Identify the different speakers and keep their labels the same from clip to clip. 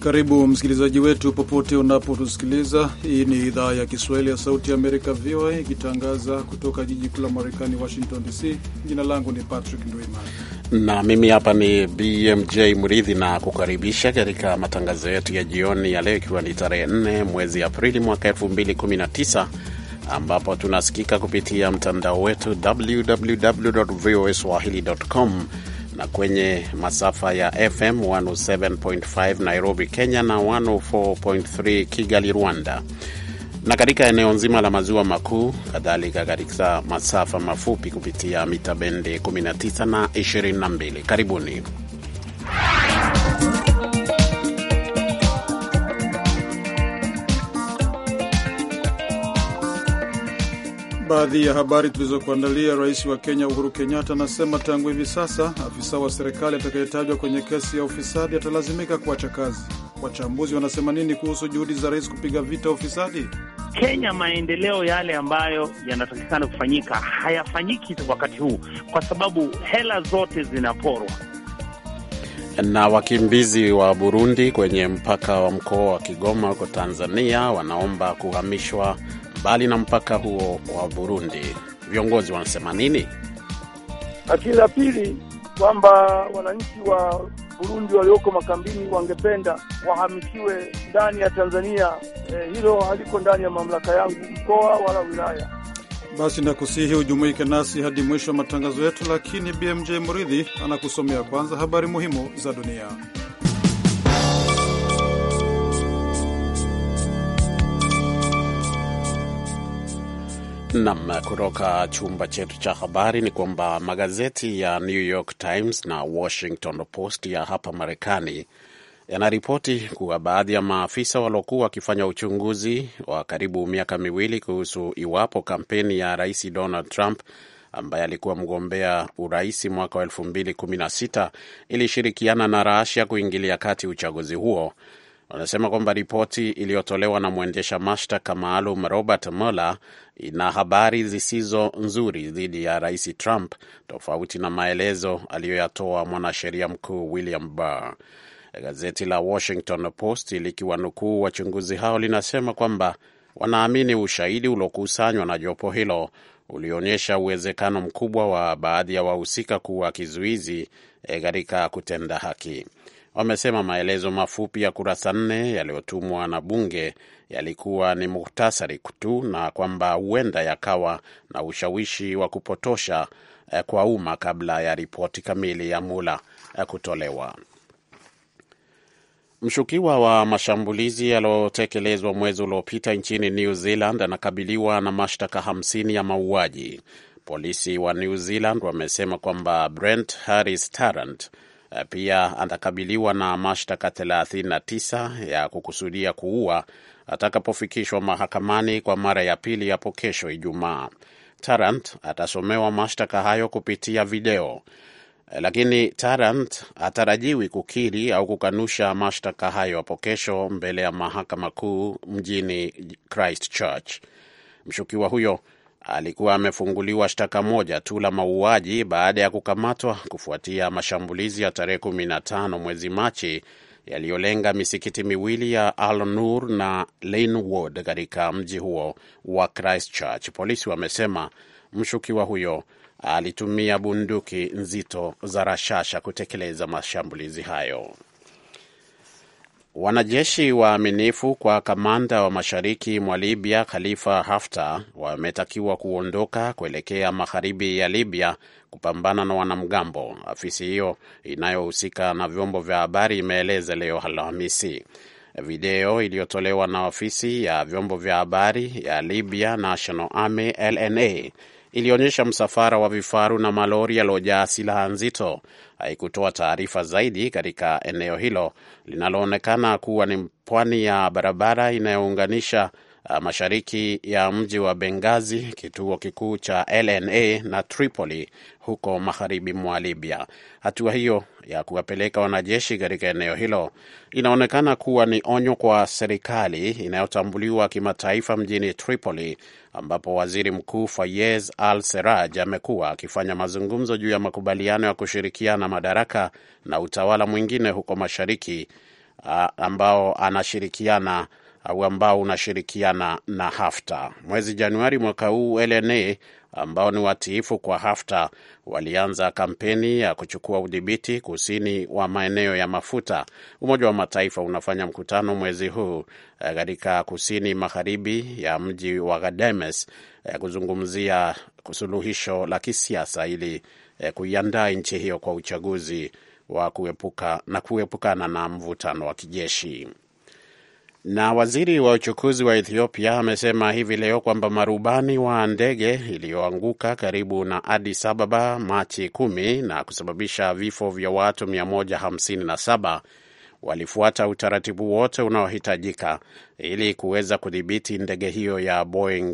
Speaker 1: Karibu msikilizaji wetu popote unapotusikiliza. Hii ni idhaa ya Kiswahili ya Sauti ya Amerika, VOA, ikitangaza kutoka jiji kuu la Marekani, Washington DC. Jina langu ni Patrick Ndwimana
Speaker 2: na mimi hapa ni BMJ Mridhi na kukaribisha katika matangazo yetu ya jioni ya leo, ikiwa ni tarehe 4 mwezi Aprili mwaka 2019 ambapo tunasikika kupitia mtandao wetu www voa swahili.com na kwenye masafa ya FM 107.5 Nairobi, Kenya na 104.3 Kigali, Rwanda, na katika eneo nzima la maziwa makuu, kadhalika katika masafa mafupi kupitia mita bendi 19 na 22. Karibuni.
Speaker 1: Baadhi ya habari tulizokuandalia: Rais wa Kenya Uhuru Kenyatta anasema tangu hivi sasa afisa wa serikali atakayetajwa kwenye kesi ya ufisadi atalazimika kuacha kazi. Wachambuzi wanasema nini kuhusu juhudi za rais kupiga vita ufisadi?
Speaker 3: Kenya, maendeleo yale ambayo yanatakikana kufanyika hayafanyiki wakati huu kwa sababu hela zote zinaporwa.
Speaker 2: Na wakimbizi wa Burundi kwenye mpaka wa mkoa wa Kigoma huko Tanzania wanaomba kuhamishwa mbali na mpaka huo wa Burundi. Viongozi wanasema nini?
Speaker 4: Lakini la pili kwamba wananchi wa Burundi walioko makambini wangependa wahamishiwe ndani ya Tanzania. Eh, hilo haliko ndani ya mamlaka yangu mkoa wala wilaya.
Speaker 1: Basi nakusihi ujumuike nasi hadi mwisho wa matangazo yetu, lakini BMJ Muridhi anakusomea kwanza habari muhimu za dunia.
Speaker 2: Nam, kutoka chumba chetu cha habari ni kwamba magazeti ya New York Times na Washington Post ya hapa Marekani yanaripoti kuwa baadhi ya maafisa waliokuwa wakifanya uchunguzi wa karibu miaka miwili kuhusu iwapo kampeni ya Rais Donald Trump ambaye alikuwa mgombea urais mwaka wa 2016 ilishirikiana na Russia kuingilia kati uchaguzi huo wanasema kwamba ripoti iliyotolewa na mwendesha mashtaka maalum Robert Mueller ina habari zisizo nzuri dhidi ya rais Trump, tofauti na maelezo aliyoyatoa mwanasheria mkuu William Barr. Gazeti la Washington Post likiwanukuu wachunguzi hao linasema kwamba wanaamini ushahidi uliokusanywa na jopo hilo ulionyesha uwezekano mkubwa wa baadhi ya wahusika kuwa kizuizi katika kutenda haki. Wamesema maelezo mafupi ya kurasa nne yaliyotumwa na bunge yalikuwa ni muhtasari tu na kwamba huenda yakawa na ushawishi wa kupotosha kwa umma kabla ya ripoti kamili ya Mula kutolewa. Mshukiwa wa mashambulizi yaliyotekelezwa mwezi uliopita nchini New Zealand anakabiliwa na mashtaka hamsini ya mauaji. Polisi wa New Zealand wamesema kwamba Brent Harris Tarrant pia atakabiliwa na mashtaka 39 ya kukusudia kuua atakapofikishwa mahakamani kwa mara ya pili hapo kesho Ijumaa. Tarrant atasomewa mashtaka hayo kupitia video, lakini Tarrant hatarajiwi kukiri au kukanusha mashtaka hayo hapo kesho mbele ya mahakama kuu mjini Christchurch. Mshukiwa huyo alikuwa amefunguliwa shtaka moja tu la mauaji baada ya kukamatwa kufuatia mashambulizi ya tarehe 15 mwezi Machi yaliyolenga misikiti miwili ya Al Nur na Lanewood katika mji huo wa Christchurch. Polisi wamesema mshukiwa huyo alitumia bunduki nzito za rashasha kutekeleza mashambulizi hayo. Wanajeshi waaminifu kwa kamanda wa mashariki mwa Libya Khalifa Haftar wametakiwa kuondoka kuelekea magharibi ya Libya kupambana na wanamgambo, afisi hiyo inayohusika na vyombo vya habari imeeleza leo Alhamisi. Video iliyotolewa na ofisi ya vyombo vya habari ya Libya National Army LNA ilionyesha msafara wa vifaru na malori yaliyojaa silaha nzito. Haikutoa taarifa zaidi katika eneo hilo linaloonekana kuwa ni pwani ya barabara inayounganisha mashariki ya mji wa Benghazi, kituo kikuu cha LNA na Tripoli huko magharibi mwa Libya. Hatua hiyo ya kuwapeleka wanajeshi katika eneo hilo inaonekana kuwa ni onyo kwa serikali inayotambuliwa kimataifa mjini Tripoli, ambapo waziri mkuu Fayez Al Seraj amekuwa akifanya mazungumzo juu ya makubaliano ya kushirikiana madaraka na utawala mwingine huko mashariki ambao anashirikiana au ambao unashirikiana na Haftar. Mwezi Januari mwaka huu LNA ambao ni watiifu kwa Haftar walianza kampeni ya kuchukua udhibiti kusini wa maeneo ya mafuta. Umoja wa Mataifa unafanya mkutano mwezi huu katika kusini magharibi ya mji wa Gademes kuzungumzia suluhisho la kisiasa ili kuiandaa nchi hiyo kwa uchaguzi wa kuepuka na kuepukana na mvutano wa kijeshi. Na waziri wa uchukuzi wa Ethiopia amesema hivi leo kwamba marubani wa ndege iliyoanguka karibu na Addis Ababa Machi kumi na kusababisha vifo vya watu 157 walifuata utaratibu wote unaohitajika ili kuweza kudhibiti ndege hiyo ya Boeing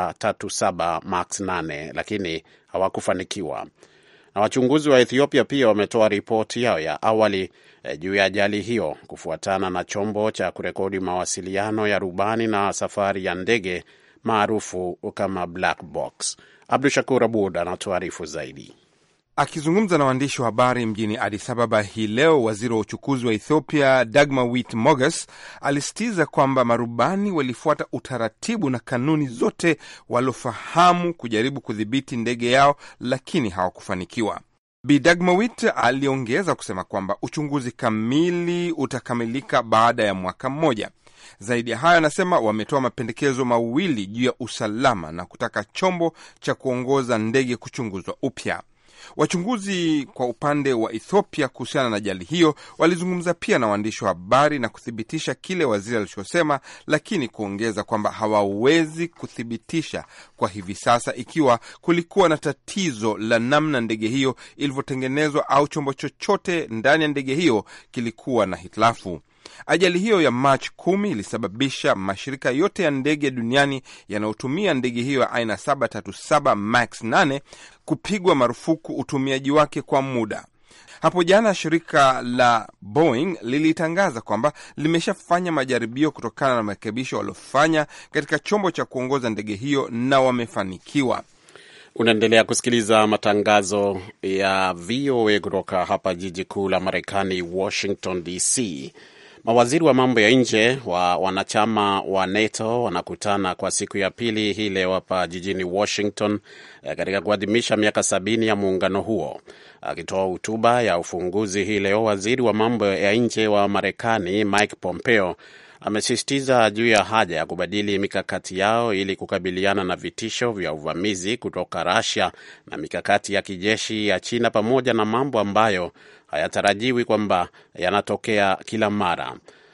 Speaker 2: 737 Max 8 lakini hawakufanikiwa. Na wachunguzi wa Ethiopia pia wametoa ripoti yao ya awali eh, juu ya ajali hiyo kufuatana na chombo cha kurekodi mawasiliano ya rubani na safari ya ndege maarufu kama black box. Abdu Shakur Abud anatuarifu zaidi.
Speaker 5: Akizungumza na waandishi wa habari mjini Addis Ababa hii leo, waziri wa uchukuzi wa Ethiopia Dagmawit Moges alisitiza kwamba marubani walifuata utaratibu na kanuni zote waliofahamu kujaribu kudhibiti ndege yao, lakini hawakufanikiwa. Bi Dagmawit aliongeza kusema kwamba uchunguzi kamili utakamilika baada ya mwaka mmoja. Zaidi ya hayo, anasema wametoa mapendekezo mawili juu ya usalama na kutaka chombo cha kuongoza ndege kuchunguzwa upya. Wachunguzi kwa upande wa Ethiopia kuhusiana na ajali hiyo walizungumza pia na waandishi wa habari na kuthibitisha kile waziri alichosema, lakini kuongeza kwamba hawawezi kuthibitisha kwa hivi sasa ikiwa kulikuwa na tatizo la namna ndege hiyo ilivyotengenezwa au chombo chochote ndani ya ndege hiyo kilikuwa na hitilafu. Ajali hiyo ya Machi kumi ilisababisha mashirika yote ya ndege duniani yanayotumia ndege hiyo ya aina 737 max 8 kupigwa marufuku utumiaji wake kwa muda. Hapo jana shirika la Boeing lilitangaza kwamba limeshafanya majaribio kutokana na marekebisho waliofanya katika chombo cha kuongoza ndege hiyo na wamefanikiwa.
Speaker 2: Unaendelea kusikiliza matangazo ya VOA kutoka hapa jiji kuu la Marekani, Washington DC. Mawaziri wa mambo ya nje wa wanachama wa NATO wanakutana kwa siku ya pili hii leo hapa jijini Washington katika kuadhimisha miaka sabini ya muungano huo. Akitoa hotuba ya ufunguzi hii leo, waziri wa mambo ya nje wa Marekani Mike Pompeo amesisitiza juu ya haja ya kubadili mikakati yao ili kukabiliana na vitisho vya uvamizi kutoka Russia na mikakati ya kijeshi ya China pamoja na mambo ambayo hayatarajiwi kwamba yanatokea kila mara.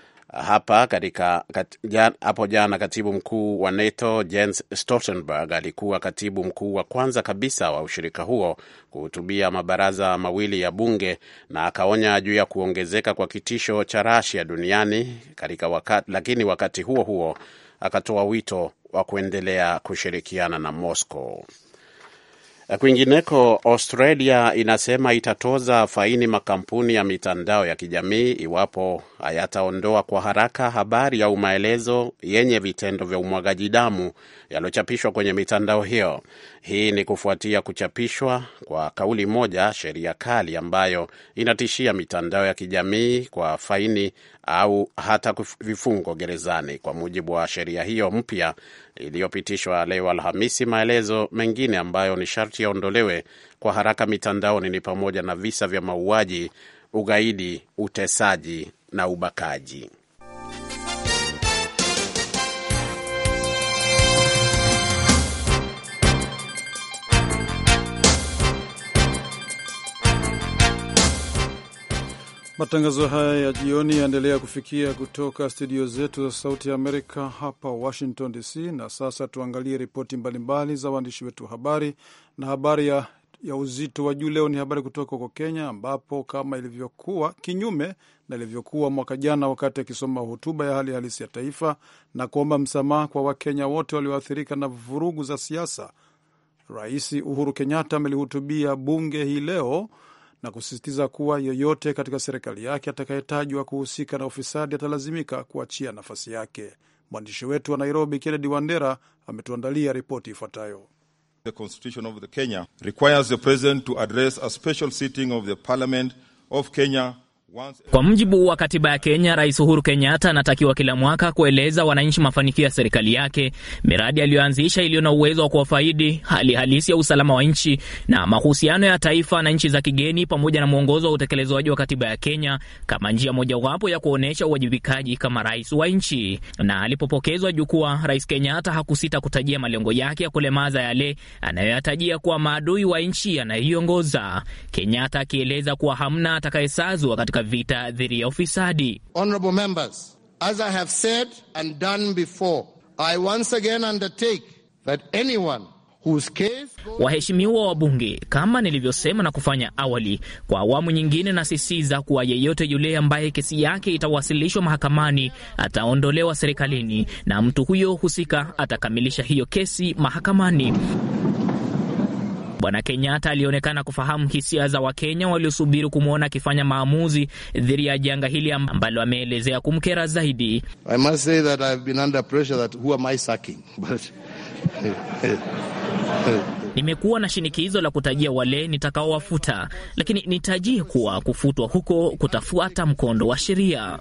Speaker 2: Hapa katika kat, jan, hapo jana katibu mkuu wa NATO Jens Stoltenberg alikuwa katibu mkuu wa kwanza kabisa wa ushirika huo kuhutubia mabaraza mawili ya bunge na akaonya juu ya kuongezeka kwa kitisho cha Russia duniani katika wakati, lakini wakati huo huo akatoa wito wa kuendelea kushirikiana na Moscow. Kwingineko, Australia inasema itatoza faini makampuni ya mitandao ya kijamii iwapo hayataondoa kwa haraka habari au maelezo yenye vitendo vya umwagaji damu yaliyochapishwa kwenye mitandao hiyo. Hii ni kufuatia kuchapishwa kwa kauli moja sheria kali ambayo inatishia mitandao ya kijamii kwa faini au hata vifungo gerezani. Kwa mujibu wa sheria hiyo mpya iliyopitishwa leo Alhamisi, maelezo mengine ambayo ni sharti yaondolewe kwa haraka mitandaoni ni pamoja na visa vya mauaji, ugaidi, utesaji na ubakaji.
Speaker 1: Matangazo haya ya jioni yaendelea kufikia kutoka studio zetu za Sauti ya Amerika hapa Washington DC. Na sasa tuangalie ripoti mbalimbali za waandishi wetu wa habari, na habari ya, ya uzito wa juu leo ni habari kutoka huko Kenya, ambapo kama ilivyokuwa kinyume na ilivyokuwa mwaka jana, wakati akisoma hotuba ya hali halisi ya taifa na kuomba msamaha kwa Wakenya wote walioathirika na vurugu za siasa, Rais Uhuru Kenyatta amelihutubia bunge hii leo na kusisitiza kuwa yoyote katika serikali yake atakayetajwa kuhusika na ufisadi atalazimika kuachia nafasi yake. Mwandishi wetu wa Nairobi, Kennedy Wandera, ametuandalia ripoti ifuatayo.
Speaker 6: The Constitution of the Kenya requires the President to address a special sitting of the Parliament of Kenya
Speaker 7: Kwa mujibu wa katiba ya Kenya, Rais Uhuru Kenyatta anatakiwa kila mwaka kueleza wananchi mafanikio ya serikali yake, miradi aliyoanzisha iliyo na uwezo wa kuwafaidi, hali halisi ya usalama wa nchi na mahusiano ya taifa na nchi za kigeni, pamoja na mwongozo wa utekelezwaji wa katiba ya Kenya kama njia mojawapo ya kuonyesha uwajibikaji kama rais wa nchi. Na alipopokezwa jukwaa, Rais Kenyatta hakusita kutajia malengo yake ya kulemaza yale anayoyatajia kuwa maadui wa nchi anayoiongoza, Kenyatta akieleza kuwa hamna atakayesazwa katika vita dhidi ya ufisadi.
Speaker 8: Honorable members, as I have said and done before, I once again undertake that anyone whose case...
Speaker 7: Waheshimiwa wabunge, kama nilivyosema na kufanya awali, kwa awamu nyingine nasisitiza kuwa yeyote yule ambaye kesi yake itawasilishwa mahakamani ataondolewa serikalini na mtu huyo husika atakamilisha hiyo kesi mahakamani. Bwana Kenyatta alionekana kufahamu hisia za Wakenya waliosubiri kumwona akifanya maamuzi dhidi ya janga hili ambalo ameelezea kumkera zaidi.
Speaker 8: I must say that I've been under pressure that who am I sucking? But...
Speaker 7: Nimekuwa na shinikizo la kutajia wale nitakaowafuta, lakini nitajie kuwa kufutwa huko kutafuata mkondo wa sheria.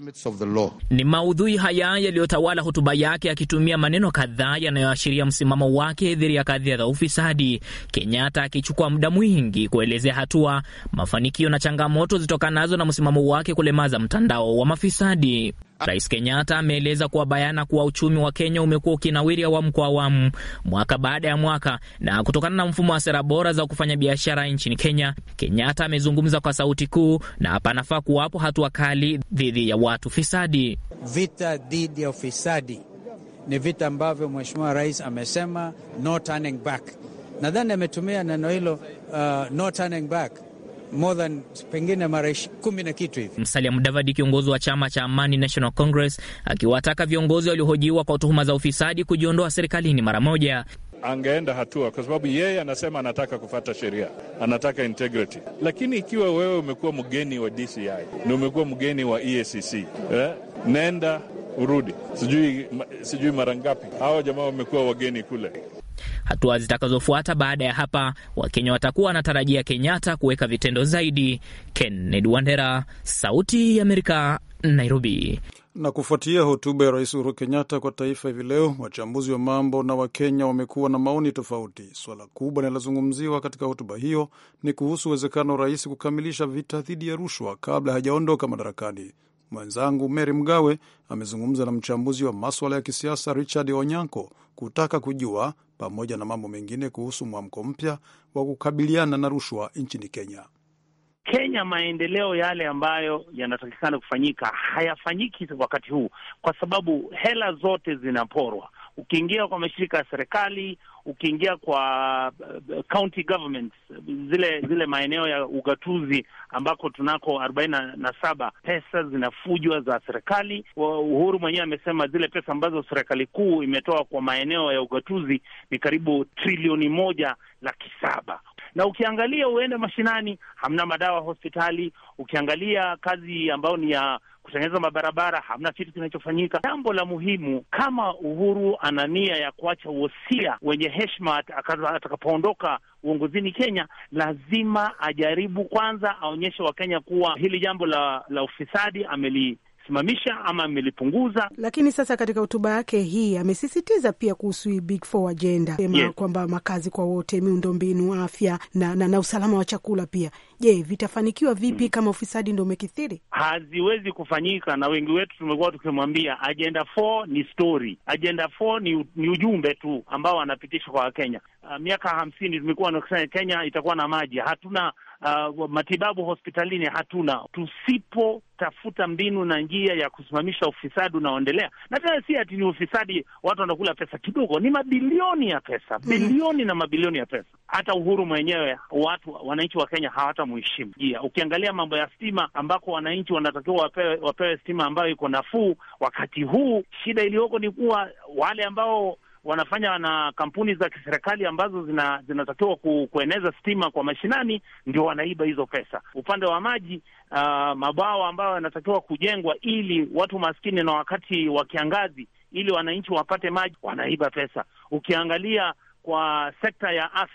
Speaker 7: Ni maudhui haya yaliyotawala hotuba yake, akitumia maneno kadhaa yanayoashiria msimamo wake dhidi ya kadhia za ufisadi. Kenyatta akichukua muda mwingi kuelezea hatua, mafanikio na changamoto zitokanazo na msimamo wake kulemaza mtandao wa mafisadi. Rais Kenyatta ameeleza kuwa bayana kuwa uchumi wa Kenya umekuwa ukinawiri awamu kwa awamu, mwaka baada ya mwaka, na kutokana na mfumo wa sera bora za kufanya biashara nchini Kenya. Kenyatta amezungumza kwa sauti kuu na panafaa kuwapo hatua kali dhidi ya watu fisadi.
Speaker 9: Vita dhidi ya ufisadi ni vita ambavyo Mheshimiwa Rais amesema no turning back. Nadhani ametumia neno hilo uh, no turning back more than pengine mara kumi na kitu hivi.
Speaker 7: Musalia Mudavadi, kiongozi wa chama cha Amani National Congress, akiwataka viongozi waliohojiwa kwa tuhuma za ufisadi kujiondoa serikalini mara moja.
Speaker 10: Angeenda hatua kwa sababu yeye anasema anataka kufata sheria, anataka integrity. Lakini ikiwa wewe umekuwa mgeni wa DCI na umekuwa mgeni wa EACC eh, nenda urudi, sijui, sijui mara ngapi hawa jamaa wamekuwa wageni kule.
Speaker 7: Hatua zitakazofuata baada ya hapa, Wakenya watakuwa wanatarajia Kenyatta kuweka vitendo zaidi. Kennedy Wandera, Sauti ya Amerika, Nairobi.
Speaker 1: Na kufuatia hotuba ya Rais Uhuru Kenyatta kwa taifa hivi leo, wachambuzi wa mambo na Wakenya wamekuwa na maoni tofauti. Suala kubwa linalozungumziwa katika hotuba hiyo ni kuhusu uwezekano wa rais kukamilisha vita dhidi ya rushwa kabla hajaondoka madarakani. Mwenzangu Mary Mgawe amezungumza na mchambuzi wa maswala ya kisiasa Richard Onyanko kutaka kujua pamoja na mambo mengine kuhusu mwamko mpya wa kukabiliana na rushwa nchini Kenya.
Speaker 3: Kenya, maendeleo yale ambayo yanatakikana kufanyika hayafanyiki wakati huu, kwa sababu hela zote zinaporwa. Ukiingia kwa mashirika ya serikali, ukiingia kwa uh, county governments, zile zile maeneo ya ugatuzi ambako tunako arobaini na saba, pesa zinafujwa za serikali. Uhuru mwenyewe amesema zile pesa ambazo serikali kuu imetoa kwa maeneo ya ugatuzi ni karibu trilioni moja laki saba na ukiangalia uende mashinani, hamna madawa hospitali. Ukiangalia kazi ambayo ni ya kutengeneza mabarabara, hamna kitu kinachofanyika. Jambo la muhimu, kama Uhuru ana nia ya kuacha wosia wenye heshima atakapoondoka uongozini Kenya, lazima ajaribu kwanza aonyeshe Wakenya kuwa hili jambo la, la ufisadi ameli simamisha ama amelipunguza.
Speaker 11: Lakini sasa katika hotuba yake hii amesisitiza pia kuhusu hii big four agenda sema
Speaker 3: Yes.
Speaker 11: kwamba makazi kwa wote, miundombinu, afya na, na, na usalama wa chakula pia. Je, vitafanikiwa vipi kama ufisadi ndo umekithiri?
Speaker 3: haziwezi kufanyika, na wengi wetu tumekuwa tukimwambia agenda 4 ni story, agenda 4 ni, ni ujumbe tu ambao anapitishwa kwa Wakenya. Uh, miaka hamsini tumekuwa nakisema Kenya itakuwa na maji, hatuna uh, matibabu hospitalini, hatuna. Tusipotafuta mbinu na njia ya kusimamisha ufisadi unaoendelea, na tena si ati ni ufisadi watu wanakula pesa kidogo, ni mabilioni ya pesa, bilioni na mabilioni ya pesa. Hata Uhuru mwenyewe, watu wananchi wa Kenya hawatamheshimu. Yeah, ukiangalia mambo ya stima ambako wananchi wanatakiwa wapewe, wapewe stima ambayo iko nafuu, wakati huu shida iliyoko ni kuwa wale ambao wanafanya na kampuni za kiserikali ambazo zina, zinatakiwa ku, kueneza stima kwa mashinani ndio wanaiba hizo pesa. Upande wa maji uh, mabwawa ambayo yanatakiwa kujengwa ili watu maskini na wakati wa kiangazi ili wananchi wapate maji wanaiba pesa. Ukiangalia kwa sekta ya afya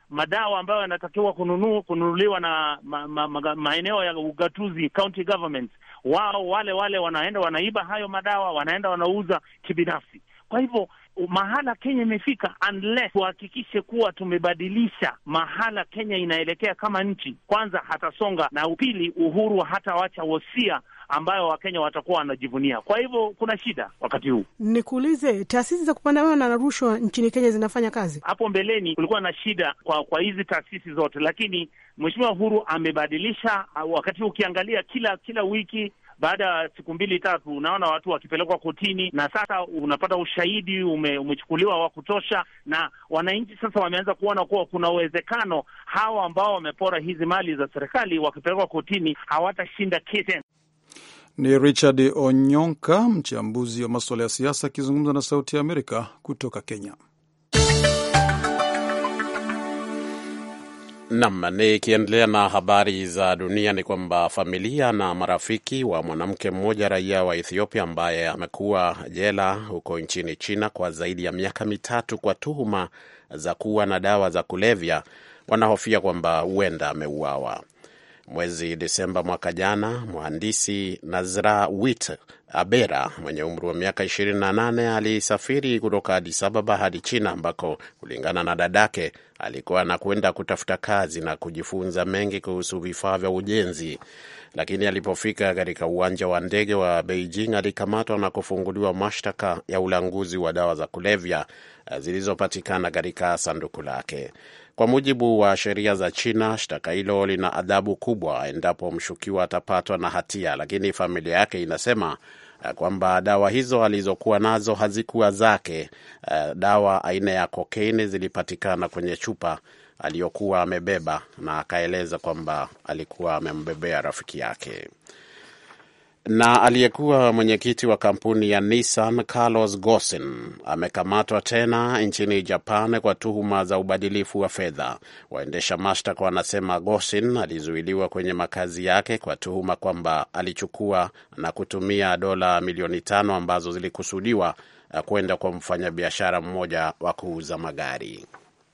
Speaker 3: madawa ambayo yanatakiwa kununu, kununuliwa na ma, ma, ma, maeneo ya ugatuzi county governments, wao wale wale wanaenda wanaiba hayo madawa, wanaenda wanauza kibinafsi. Kwa hivyo mahala Kenya imefika, unless tuhakikishe kuwa tumebadilisha mahala Kenya inaelekea kama nchi, kwanza hatasonga, na upili, Uhuru hatawacha wosia ambayo Wakenya watakuwa wanajivunia. Kwa hivyo kuna shida wakati huu.
Speaker 11: Nikuulize, taasisi za kupambana na rushwa nchini Kenya zinafanya kazi?
Speaker 3: Hapo mbeleni kulikuwa na shida kwa kwa hizi taasisi zote, lakini Mheshimiwa Uhuru amebadilisha. Wakati huu ukiangalia kila kila wiki baada ya siku mbili tatu, unaona watu wakipelekwa kotini, na sasa unapata ushahidi ume, umechukuliwa wa kutosha, na wananchi sasa wameanza kuona kuwa kuna uwezekano hawa ambao wamepora hizi mali za serikali wakipelekwa kotini hawatashinda kesi.
Speaker 1: Ni Richard Onyonka, mchambuzi wa masuala ya siasa, akizungumza na Sauti ya Amerika kutoka Kenya.
Speaker 2: Nam, nikiendelea na habari za dunia ni kwamba familia na marafiki wa mwanamke mmoja raia wa Ethiopia ambaye amekuwa jela huko nchini China kwa zaidi ya miaka mitatu kwa tuhuma za kuwa na dawa za kulevya wanahofia kwamba huenda ameuawa. Mwezi Desemba mwaka jana, mhandisi Nazra Wit Abera mwenye umri wa miaka 28 alisafiri kutoka Addis Ababa hadi China ambako kulingana na dadake alikuwa anakwenda kutafuta kazi na kujifunza mengi kuhusu vifaa vya ujenzi. Lakini alipofika katika uwanja wa ndege wa Beijing alikamatwa na kufunguliwa mashtaka ya ulanguzi wa dawa za kulevya zilizopatikana katika sanduku lake. Kwa mujibu wa sheria za China, shtaka hilo lina adhabu kubwa endapo mshukiwa atapatwa na hatia, lakini familia yake inasema kwamba dawa hizo alizokuwa nazo hazikuwa zake. Dawa aina ya kokaini zilipatikana kwenye chupa aliyokuwa amebeba, na akaeleza kwamba alikuwa amembebea rafiki yake. Na aliyekuwa mwenyekiti wa kampuni ya Nissan Carlos Ghosn amekamatwa tena nchini Japan kwa tuhuma za ubadilifu wa fedha. Waendesha mashtaka wanasema Ghosn alizuiliwa kwenye makazi yake kwa tuhuma kwamba alichukua na kutumia dola milioni tano ambazo zilikusudiwa kwenda kwa mfanyabiashara mmoja wa kuuza magari.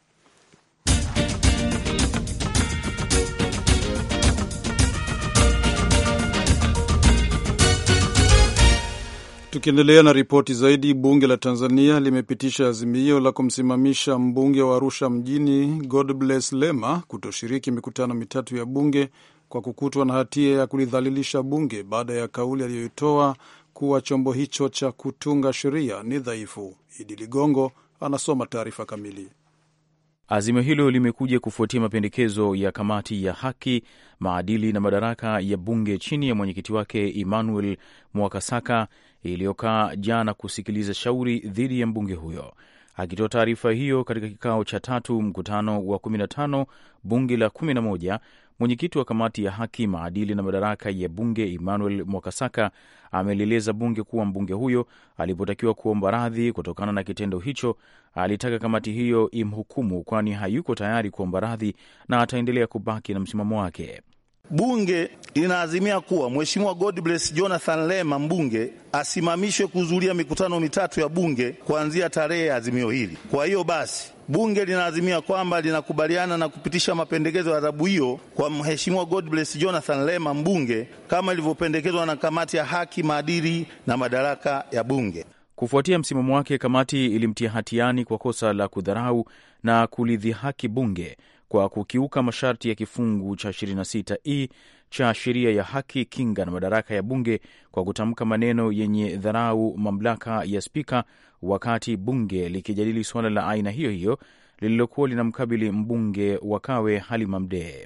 Speaker 1: Tukiendelea na ripoti zaidi, bunge la Tanzania limepitisha azimio la kumsimamisha mbunge wa Arusha mjini Godbless Lema kutoshiriki mikutano mitatu ya bunge kwa kukutwa na hatia ya kulidhalilisha bunge baada ya kauli aliyoitoa kuwa chombo hicho cha kutunga sheria ni dhaifu. Idi Ligongo anasoma taarifa kamili.
Speaker 12: Azimio hilo limekuja kufuatia mapendekezo ya kamati ya haki, maadili na madaraka ya bunge chini ya mwenyekiti wake Emmanuel Mwakasaka iliyokaa jana kusikiliza shauri dhidi ya mbunge huyo. Akitoa taarifa hiyo katika kikao cha tatu mkutano wa 15 bunge la 11, mwenyekiti wa kamati ya haki, maadili na madaraka ya bunge Emmanuel Mwakasaka amelieleza bunge kuwa mbunge huyo alipotakiwa kuomba radhi kutokana na kitendo hicho, alitaka kamati hiyo imhukumu, kwani hayuko tayari kuomba radhi na ataendelea kubaki na msimamo wake.
Speaker 13: Bunge linaazimia kuwa Mheshimiwa Godbless Jonathan Lema mbunge asimamishwe kuhudhuria mikutano mitatu ya bunge kuanzia tarehe ya azimio hili. Kwa hiyo basi bunge linaazimia kwamba linakubaliana na kupitisha mapendekezo ya adhabu hiyo kwa Mheshimiwa Godbless Jonathan Lema mbunge kama ilivyopendekezwa na kamati ya haki, maadili na madaraka ya bunge.
Speaker 12: Kufuatia msimamo wake, kamati ilimtia hatiani kwa kosa la kudharau na kulidhihaki bunge kwa kukiuka masharti ya kifungu cha 26e cha sheria ya haki, kinga na madaraka ya bunge kwa kutamka maneno yenye dharau mamlaka ya spika wakati bunge likijadili suala la aina hiyo hiyo lililokuwa linamkabili mbunge wa Kawe Halima Mdee.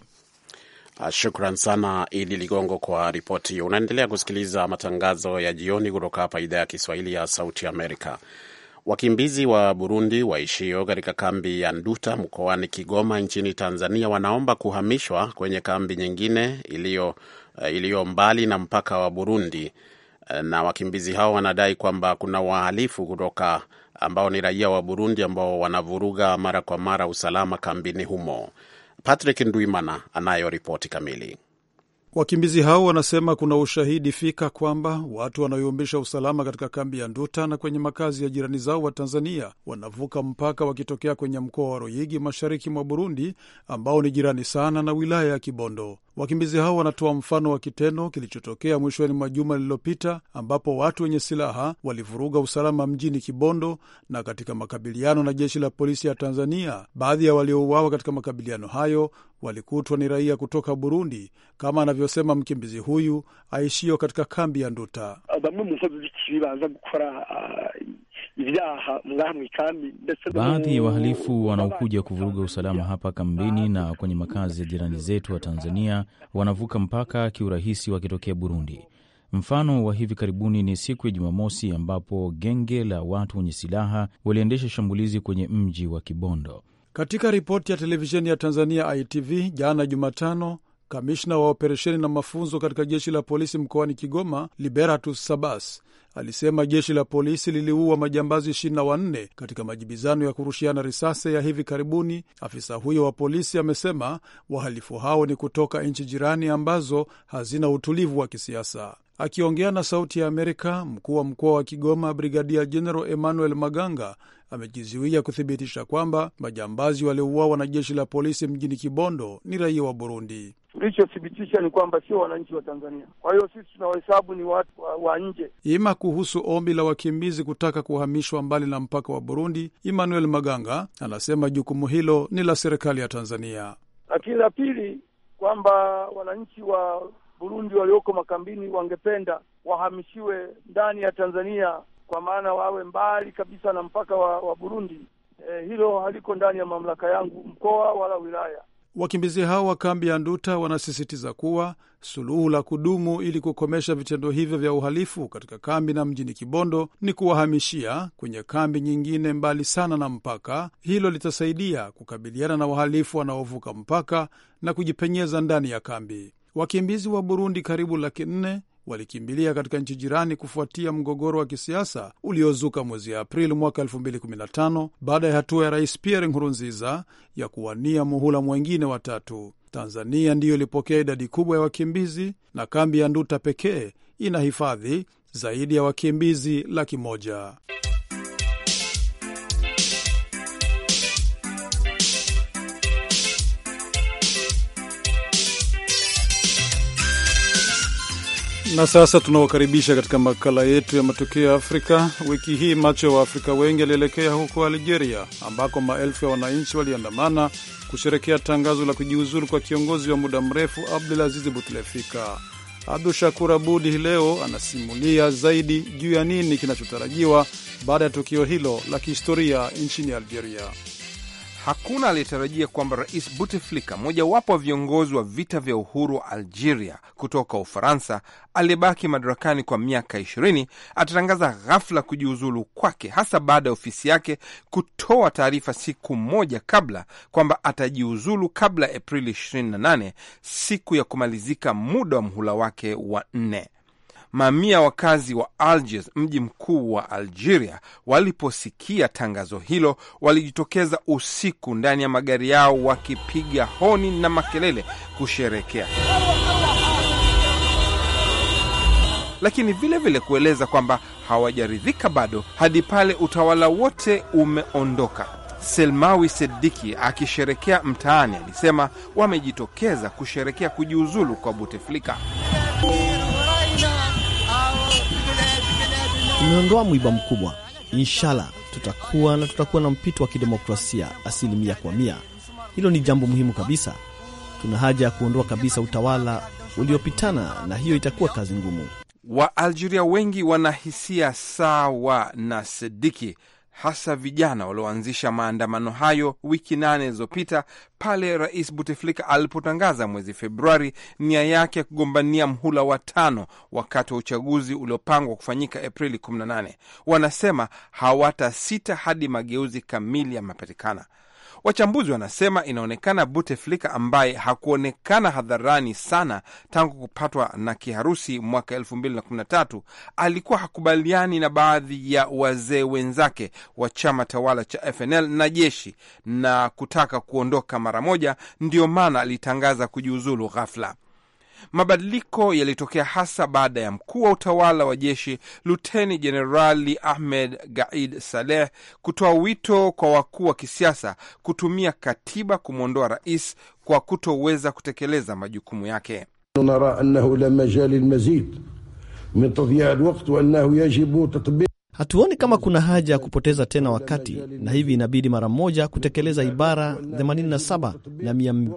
Speaker 2: Shukran sana Idi Ligongo kwa ripoti hiyo. Unaendelea kusikiliza matangazo ya jioni kutoka hapa idhaa ya Kiswahili ya Sauti Amerika. Wakimbizi wa Burundi waishio katika kambi ya Nduta mkoani Kigoma nchini Tanzania wanaomba kuhamishwa kwenye kambi nyingine iliyo iliyo mbali na mpaka wa Burundi, na wakimbizi hao wanadai kwamba kuna wahalifu kutoka ambao ni raia wa Burundi ambao wanavuruga mara kwa mara usalama kambini humo. Patrick Ndwimana anayo ripoti kamili.
Speaker 1: Wakimbizi hao wanasema kuna ushahidi fika kwamba watu wanaoyumbisha usalama katika kambi ya Nduta na kwenye makazi ya jirani zao wa Tanzania wanavuka mpaka wakitokea kwenye mkoa wa Ruyigi mashariki mwa Burundi, ambao ni jirani sana na wilaya ya Kibondo. Wakimbizi hao wanatoa mfano wa kitendo kilichotokea mwishoni mwa juma lililopita, ambapo watu wenye silaha walivuruga usalama mjini Kibondo na katika makabiliano na jeshi la polisi ya Tanzania. Baadhi ya waliouawa katika makabiliano hayo walikutwa ni raia kutoka Burundi, kama anavyosema mkimbizi huyu aishio katika kambi ya Nduta.
Speaker 14: bamwe mu nkozi z'ikibi baza gukora ibyaha ngaha mu ikambi ndetse
Speaker 12: Baadhi ya wahalifu wanaokuja kuvuruga usalama hapa kambini na kwenye makazi ya jirani zetu wa Tanzania wanavuka mpaka kiurahisi wakitokea Burundi. Mfano wa hivi karibuni ni siku ya Jumamosi ambapo genge la watu wenye silaha waliendesha shambulizi kwenye mji wa Kibondo.
Speaker 1: Katika ripoti ya televisheni ya Tanzania ITV jana Jumatano, kamishna wa operesheni na mafunzo katika jeshi la polisi mkoani Kigoma, Liberatus Sabas, alisema jeshi la polisi liliua majambazi 24 katika majibizano ya kurushiana risasi ya hivi karibuni. Afisa huyo wa polisi amesema wahalifu hao ni kutoka nchi jirani ambazo hazina utulivu wa kisiasa. Akiongea na Sauti ya Amerika, mkuu wa mkoa wa Kigoma Brigadia General Emmanuel Maganga amejizuia kuthibitisha kwamba majambazi waliouawa na jeshi la polisi mjini Kibondo ni raia wa Burundi.
Speaker 4: Tulichothibitisha ni kwamba sio wananchi wa Tanzania. Kwa hiyo sisi tunawahesabu ni watu wa, wa nje.
Speaker 1: Ima kuhusu ombi la wakimbizi kutaka kuhamishwa mbali na mpaka wa Burundi, Emmanuel Maganga anasema jukumu hilo ni la serikali ya Tanzania.
Speaker 4: Lakini la pili kwamba wananchi wa Burundi walioko makambini wangependa wahamishiwe ndani ya Tanzania, kwa maana wawe mbali kabisa na mpaka wa, wa Burundi. E, hilo haliko ndani ya mamlaka yangu mkoa wala wilaya.
Speaker 1: Wakimbizi hao wa kambi ya Nduta wanasisitiza kuwa suluhu la kudumu ili kukomesha vitendo hivyo vya uhalifu katika kambi na mjini Kibondo ni kuwahamishia kwenye kambi nyingine mbali sana na mpaka. Hilo litasaidia kukabiliana na wahalifu wanaovuka mpaka na kujipenyeza ndani ya kambi. Wakimbizi wa Burundi karibu laki nne walikimbilia katika nchi jirani kufuatia mgogoro wa kisiasa uliozuka mwezi Aprili mwaka 2015 baada ya hatua ya Rais Pierre Nkurunziza ya kuwania muhula mwengine wa tatu. Tanzania ndiyo ilipokea idadi kubwa ya wakimbizi na kambi ya Nduta pekee ina hifadhi zaidi ya wakimbizi laki moja. Na sasa tunawakaribisha katika makala yetu ya matukio ya Afrika. Wiki hii macho ya Waafrika wengi alielekea huko Algeria, ambako maelfu ya wananchi waliandamana kusherekea tangazo la kujiuzulu kwa kiongozi wa muda mrefu Abdulaziz Butlefika. Abdu Shakur Abudi hii leo anasimulia zaidi juu ya nini kinachotarajiwa baada ya tukio hilo la kihistoria nchini Algeria.
Speaker 5: Hakuna aliyetarajia kwamba Rais Bouteflika, mojawapo wa viongozi wa vita vya uhuru wa Algeria kutoka Ufaransa, aliyebaki madarakani kwa miaka ishirini, atatangaza ghafla kujiuzulu kwake, hasa baada ya ofisi yake kutoa taarifa siku moja kabla kwamba atajiuzulu kabla ya Aprili 28, siku ya kumalizika muda wa mhula wake wa nne. Mamia wakazi wa Algiers, mji mkuu wa Algeria, waliposikia tangazo hilo walijitokeza usiku ndani ya magari yao wakipiga honi na makelele kusherekea, lakini vilevile vile kueleza kwamba hawajaridhika bado hadi pale utawala wote umeondoka. Selmawi Sediki akisherekea mtaani alisema wamejitokeza kusherekea kujiuzulu kwa Buteflika.
Speaker 15: Tumeondoa mwiba mkubwa. Inshallah tutakuwa na tutakuwa na mpito wa kidemokrasia asilimia kwa mia. Hilo ni jambo muhimu kabisa. Tuna haja ya kuondoa kabisa utawala uliopitana, na hiyo itakuwa kazi ngumu.
Speaker 5: Waalgeria wengi wanahisia sawa na Sediki, hasa vijana walioanzisha maandamano hayo wiki nane zilizopita pale Rais Buteflika alipotangaza mwezi Februari nia yake ya kugombania mhula wa tano wakati wa uchaguzi uliopangwa kufanyika Aprili 18. Wanasema hawatasita hadi mageuzi kamili yamepatikana. Wachambuzi wanasema inaonekana Buteflika ambaye hakuonekana hadharani sana tangu kupatwa na kiharusi mwaka 2013 alikuwa hakubaliani na baadhi ya wazee wenzake wa chama tawala cha FNL na jeshi na kutaka kuondoka mara moja. Ndiyo maana alitangaza kujiuzulu ghafla. Mabadiliko yalitokea hasa baada ya mkuu wa utawala wa jeshi Luteni Jenerali Ahmed Gaid Saleh kutoa wito kwa wakuu wa kisiasa kutumia katiba kumwondoa rais kwa kutoweza kutekeleza majukumu yake.
Speaker 16: nara annahu la majal lilmazid min tadyi'i alwaqt wa annahu yajibu tatbiq
Speaker 15: Hatuoni kama kuna haja ya kupoteza tena wakati, na hivi inabidi mara moja kutekeleza ibara 87 na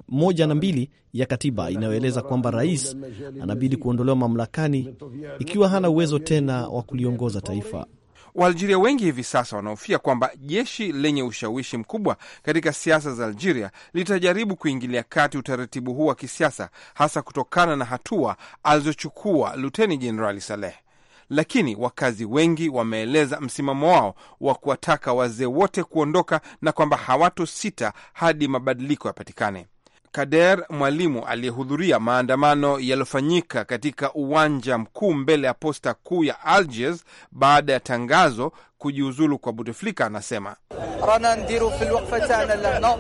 Speaker 15: 102 ya katiba inayoeleza kwamba rais anabidi kuondolewa mamlakani ikiwa hana uwezo tena wa kuliongoza taifa.
Speaker 5: Waalgeria wengi hivi sasa wanahofia kwamba jeshi lenye ushawishi mkubwa katika siasa za Algeria litajaribu kuingilia kati utaratibu huu wa kisiasa, hasa kutokana na hatua alizochukua Luteni Jenerali Saleh. Lakini wakazi wengi wameeleza msimamo wao wa kuwataka wazee wote kuondoka na kwamba hawatosita hadi mabadiliko yapatikane. Kader Mwalimu aliyehudhuria maandamano yaliyofanyika katika uwanja mkuu mbele ya posta kuu ya Algiers baada ya tangazo kujiuzulu kwa Bouteflika anasema
Speaker 17: رانا نديرو في الوقفه تاعنا لهنا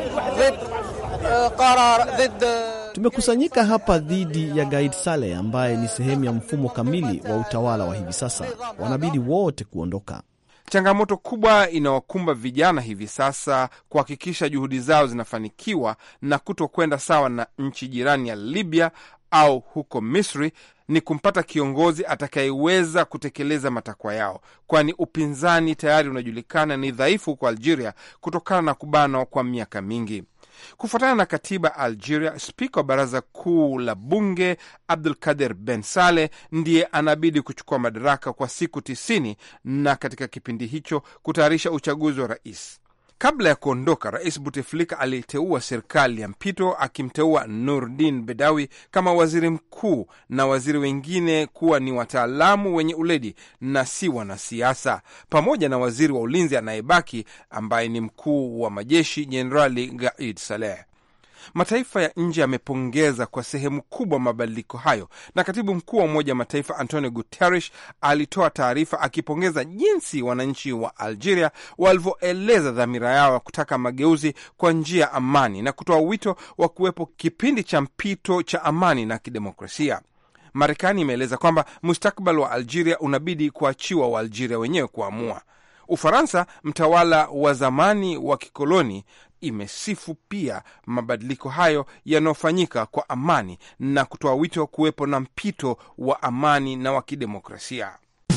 Speaker 17: ضد آه، قرار ضد آه،
Speaker 15: Tumekusanyika hapa dhidi ya Gaid Saleh ambaye ni sehemu ya mfumo kamili wa utawala wa hivi sasa. Wanabidi wote kuondoka.
Speaker 5: Changamoto kubwa inawakumba vijana hivi sasa kuhakikisha juhudi zao zinafanikiwa na kutokwenda sawa na nchi jirani ya Libya au huko Misri ni kumpata kiongozi atakayeweza kutekeleza matakwa yao, kwani upinzani tayari unajulikana ni dhaifu huko Algeria kutokana na kubanwa kwa miaka mingi. Kufuatana na katiba Algeria, spika wa baraza kuu la bunge Abdul Kader Ben Saleh ndiye anabidi kuchukua madaraka kwa siku tisini na katika kipindi hicho kutayarisha uchaguzi wa rais. Kabla ya kuondoka, Rais Buteflika aliteua serikali ya mpito akimteua Nurdin Bedawi kama waziri mkuu na waziri wengine kuwa ni wataalamu wenye uledi na si wanasiasa, pamoja na waziri wa ulinzi anayebaki ambaye ni mkuu wa majeshi Jenerali Gaid Saleh. Mataifa ya nje yamepongeza kwa sehemu kubwa mabadiliko hayo, na katibu mkuu wa Umoja wa Mataifa Antonio Guterres alitoa taarifa akipongeza jinsi wananchi wa Algeria walivyoeleza dhamira yao ya kutaka mageuzi kwa njia ya amani na kutoa wito wa kuwepo kipindi cha mpito cha amani na kidemokrasia. Marekani imeeleza kwamba mustakbal wa Algeria unabidi kuachiwa Waalgeria wenyewe kuamua. Ufaransa, mtawala wa zamani wa kikoloni, imesifu pia mabadiliko hayo yanayofanyika kwa amani na kutoa wito wa kuwepo na mpito wa amani na wa kidemokrasia.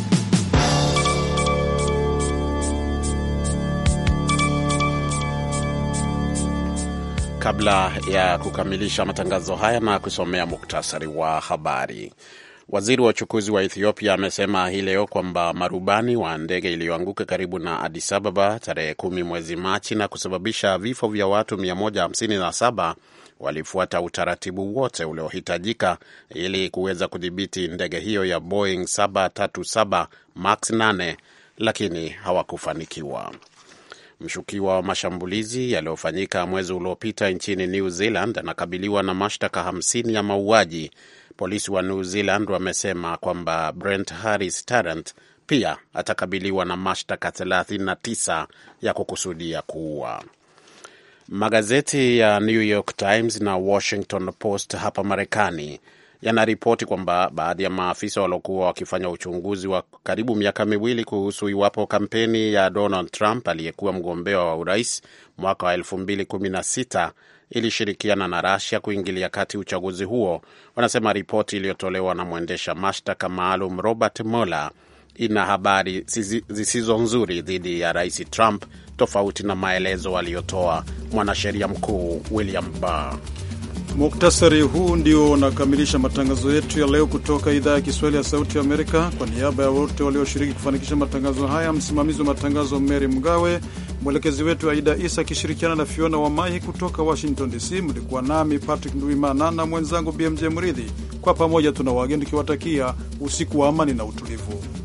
Speaker 2: Kabla ya kukamilisha matangazo haya na kusomea muktasari wa habari, waziri wa uchukuzi wa Ethiopia amesema hii leo kwamba marubani wa ndege iliyoanguka karibu na Addis Ababa tarehe kumi mwezi Machi na kusababisha vifo vya watu 157 walifuata utaratibu wote uliohitajika ili kuweza kudhibiti ndege hiyo ya Boeing 737 Max 8 lakini hawakufanikiwa. Mshukiwa wa mashambulizi yaliyofanyika mwezi uliopita nchini New Zealand anakabiliwa na mashtaka 50 ya mauaji. Polisi wa New Zealand wamesema kwamba Brent Harris Tarrant pia atakabiliwa na mashtaka 39 ya kukusudia kuua. Magazeti ya New York Times na Washington Post hapa Marekani yanaripoti kwamba baadhi ya maafisa waliokuwa wakifanya uchunguzi wa karibu miaka miwili kuhusu iwapo kampeni ya Donald Trump aliyekuwa mgombea wa urais mwaka wa 2016 ilishirikiana na Russia kuingilia kati uchaguzi huo. Wanasema ripoti iliyotolewa na mwendesha mashtaka maalum Robert Mueller ina habari zisizo nzuri dhidi ya rais Trump, tofauti na maelezo aliyotoa mwanasheria mkuu William Barr.
Speaker 1: Muktasari huu ndio unakamilisha matangazo yetu ya leo kutoka idhaa ya Kiswahili ya Sauti ya Amerika. Kwa niaba ya wote walioshiriki kufanikisha matangazo haya, msimamizi wa matangazo Mary Mgawe, mwelekezi wetu Aida Isa akishirikiana na Fiona Wamai kutoka Washington DC. Mlikuwa nami Patrick Nduimana na mwenzangu BMJ Mridhi. Kwa pamoja tuna wageni tukiwatakia usiku wa amani na utulivu.